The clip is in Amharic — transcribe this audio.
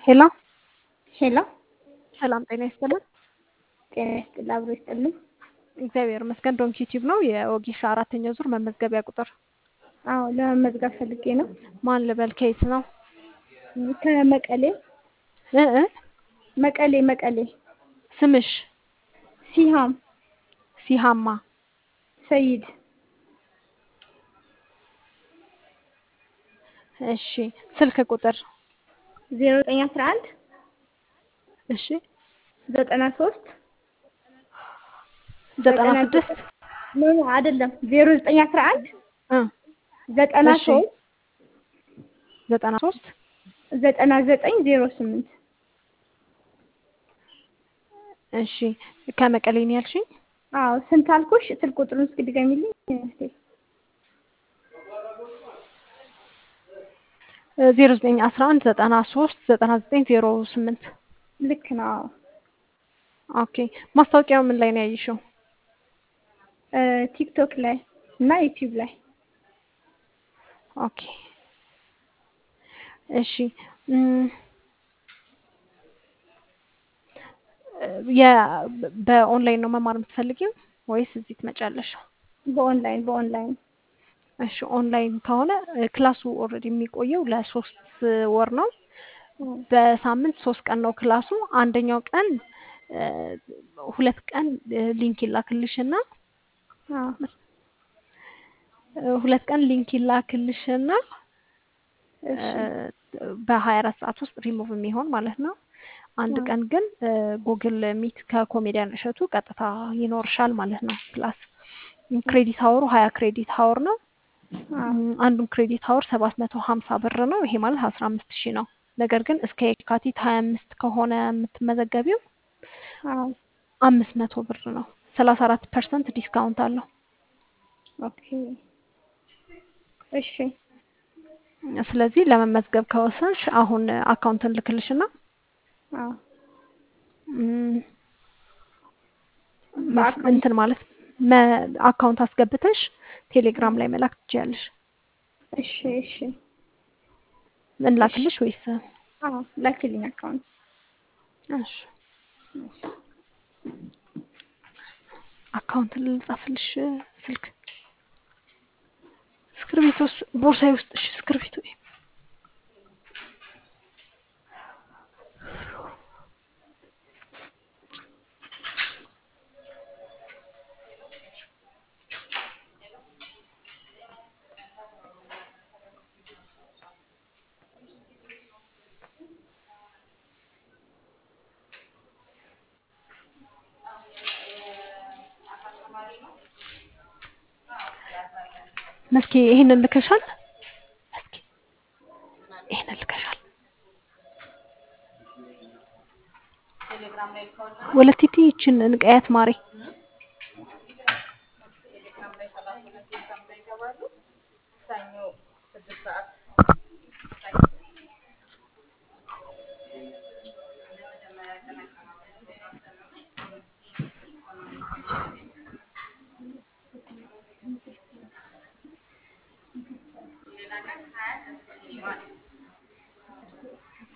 ሄሎ ሄሎ ሰላም ጤና ይስጥልን። ጤና ይስጥልኝ። አብሮ ይስጥልኝ። እግዚአብሔር ይመስገን። ዶንኪ ዩቲዩብ ነው የኦጊሻ አራተኛ ዙር መመዝገቢያ ቁጥር አዎ ለመመዝገብ ፈልጌ ነው። ማን ልበል? ከየት ነው? ከመቀሌ እ እ መቀሌ መቀሌ ስምሽ? ሲሃም ሲሃማ ሰይድ እሺ። ስልክ ቁጥር? ዜሮ ዘጠኝ አስራ አንድ እሺ። ዘጠና ሶስት ዘጠና ስድስት ኖ ኖ አይደለም ዜሮ ዘጠኝ አስራ አንድ እ ዘጠና እሺ። ሶስት ዘጠና ሶስት ዘጠና ዘጠኝ ዜሮ ስምንት እሺ። ከመቀሌ ነው ያልሽኝ? አዎ ስንት አልኩሽ? ስልክ ቁጥሩን እስኪ ድገሚልኝ እህቴ። ዜሮ ዘጠኝ አስራ አንድ ዘጠና ሶስት ዘጠና ዘጠኝ ዜሮ ስምንት ልክ ነው። አዎ ኦኬ። ማስታወቂያው ምን ላይ ነው ያየሽው? እ ቲክቶክ ላይ እና ዩቲዩብ ላይ ኦኬ እሺ እም፣ የ በኦንላይን ነው መማር የምትፈልጊው ወይስ እዚህ ትመጫለሽ? በኦንላይን በኦንላይን እሺ ኦንላይን ከሆነ እ ክላሱ ኦልሬዲ የሚቆየው ለሶስት ወር ነው። በሳምንት ሶስት ቀን ነው ክላሱ። አንደኛው ቀን እ ሁለት ቀን እ ሊንክ ይላክልሽና አዎ እ ሁለት ቀን ሊንክ ይላክልሽና እሺ በሀያ አራት ሰዓት ውስጥ ሪሙቭ የሚሆን ማለት ነው። አንድ አዎ ቀን ግን ጉግል ሚት ከኮሜዲያን እሸቱ ቀጥታ ይኖርሻል ማለት ነው። ክላስ ክሬዲት ሀወሩ ሀያ ክሬዲት ሀወር ነው። አዎ እም፣ አንዱን ክሬዲት ሀወር ሰባት መቶ ሀምሳ ብር ነው። ይሄ ማለት አስራ አምስት ሺህ ነው። ነገር ግን እስከ የካቲት ሀያ አምስት ከሆነ የምትመዘገቢው አዎ አምስት መቶ ብር ነው። ሰላሳ አራት ፐርሰንት ዲስካውንት አለው። ኦኬ እሺ ስለዚህ ለመመዝገብ ከወሰንሽ አሁን አካውንትን ልክልሽና አዎ እም፣ መስ- በአካውንት እንትን ማለት መ- አካውንት አስገብተሽ ቴሌግራም ላይ መላክ ትችያለሽ። እሺ እሺ እሺ እንላክልሽ ወይስ? አዎ ላኪልኝ አካውንት እሺ አካውንት ልጻፍልሽ። ስልክ እስክርቢቶ ውስጥ ቦርሳዬ ውስጥ እሺ፣ እስክርቢቶ መስኪ ይሄንን ልከሻል? መስኪ ይሄንን ልከሻል? ወለቲቲ ይችን ንቀያት ማሬ